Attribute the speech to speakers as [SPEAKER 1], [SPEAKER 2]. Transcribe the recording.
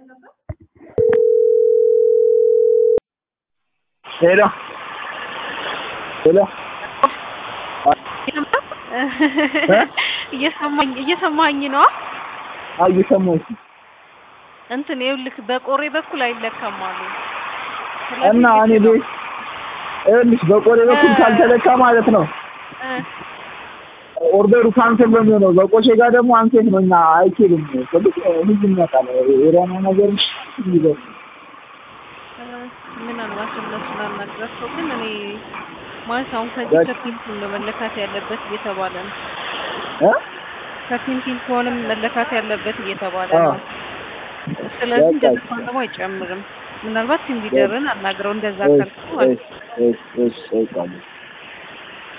[SPEAKER 1] ሄሎ ሄሎ
[SPEAKER 2] እየሰማኝ እየሰማኝ ነው።
[SPEAKER 1] አይ እየሰማሁሽ
[SPEAKER 2] እንትን ይኸውልህ በቆሬ በኩል አይለካም አሉ
[SPEAKER 1] እና እኔ ቤት ይኸውልሽ በቆሬ በኩል ካልተለካ ማለት ነው ኦርደሩ ካንሰል ነው የሚሆነው። በቆሼ ጋር ደግሞ አንሴት ነው እና አይችልም። ስልክ ሁሉም ያውቃል። የሆነ ነገር ይዘው
[SPEAKER 2] ምናልባት እነሱን አናግራቸው፣ ግን እኔ ማለት አሁን ከዚህ ከፒንፒን ነው መለካት ያለበት እየተባለ ነው።
[SPEAKER 1] እ
[SPEAKER 2] ከፒንፒን ከሆነም መለካት ያለበት እየተባለ ነው። ስለዚህ እንደዚህ ከሆነ ደግሞ አይጨምርም። ምናልባት ቲም ሊደርን አናግረው እንደዛ ካልኩ ማለት ነው።
[SPEAKER 1] እሺ እሺ እሺ